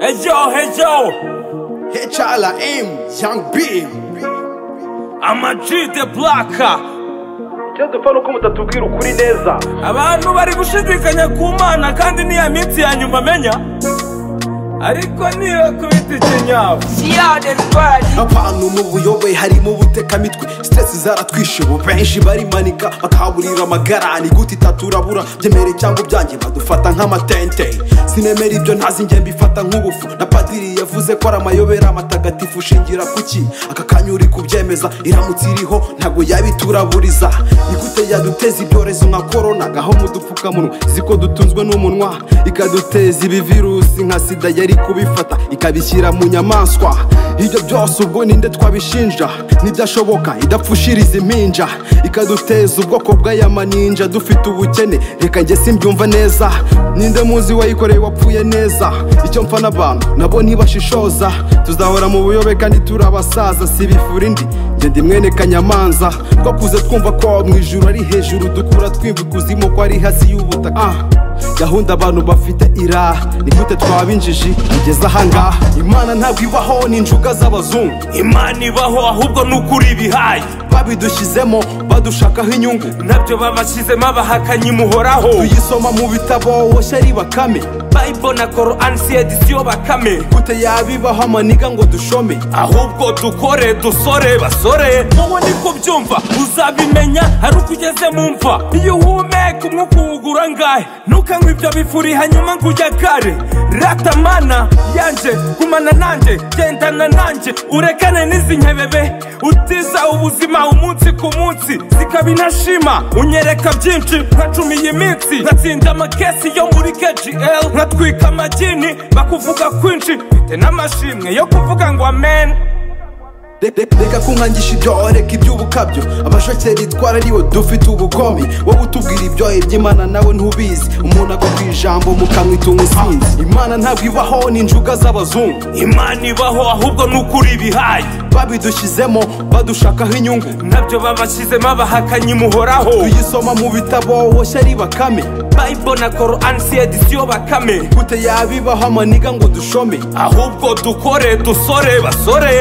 Hey yo, hey yo, HLM, Young B. ama G the Black. icyo dupfa ni uko mutatubwira ukuri neza Abantu bari gushidikanya ku Mana kandi niya minsi ya nyuma menya. Ariko niyo kubita ikinyabu. Abantu mu buyobe harimo ubutekamitwe Stress zaratwishe ubu benshi barimanika Bakaburira amagara ni gute itaturabura Byemere cyangwa ibyanjye badufata nk'amatente Sinemera ibyo ntazi njye mbifata nk'ubufu Na padiri yavuze ko ari amayobera amatagatifu Ushingira kuki aka kanya uri kubyemeza Iramutse iriho ntabwo yabituraburiza Ni gute yaduteza ibyorezo nka korona Gaho mu dupfukamunwa ziko dutunzwe n'umunwa Ikaduteza ibi virusi nka sida yari kubifata Ikabishyira mu nyamaswa ibyo byose ubwo ninde twabishinja ntibyashoboka idapfushiriza impinja ikaduteza ubwoko bw'ayamaninja dufite ubukene reka njye simbyumva neza ninde muzi wayikoreye wapfuye neza icyo mpfa n'abantu nabo ntibashishoza tuzahora mu buyobe kandi turi abasaza sibifura indi njye ndi mwene kanyamanza twakuze twumva ko mu ijuru ari hejuru dukura twimva ikuzimu ko ari hasi y'ubutaka Ah. gahunda abantu bafite ira ni gute twaba injiji tugeze ahangaha imana ntabwo ibaho n'injuga z'abazungu Imana ibaho ahubwo n'ukuri ibihaye. babidushyizemo badushakaho inyungu Nabyo babashyizemo abahakanyi muhoraho. tuyisoma mu bitabo woshya ari bakame Bible na Quran si edisiyo bakame. gute yabibaho amaniga ngo dushome ahubwo dukore dusore basore wowe niko byumva uzabimenya hari uko ugeze mu mva iyo uhumeka umwuka uwugura ngahe ntukanywe ibyo bifuri hanyuma ngo ujye kare ratamana yanjye gumana nanjye gendana nanjye urekane n'izi nkebebe utiza ubuzima umunsi ku munsi zikaba intashima unyereka byinshi nkacumiye iminsi nkatsinda amakesi yo muri kgl nkatwika amagini bakuvuga kwinshi mfite n'amashimwe yo kuvuga ngo amen Re- re- reka kunkangisha ibyo reka iby'ubukabyo abashokeri twara aribo dufite ubukomi wowe utubwira ibyo iby'imana nawe ntubizi umuntu agwa ku ijambo mukamwita umusinzi imana ntabwo ibaho n'injuga z'abazungu imana ibaho ahubwo n'ukuri ibihaye babidushyizemo badushakaho inyungu nabyo babashyizemo abahakanyi muhoraho tuyisoma mu bitabo woshya ari bakame bible na koran si edisiyo bakame gute yabibaho amaniga ngo dushome ahubwo dukore dusore basore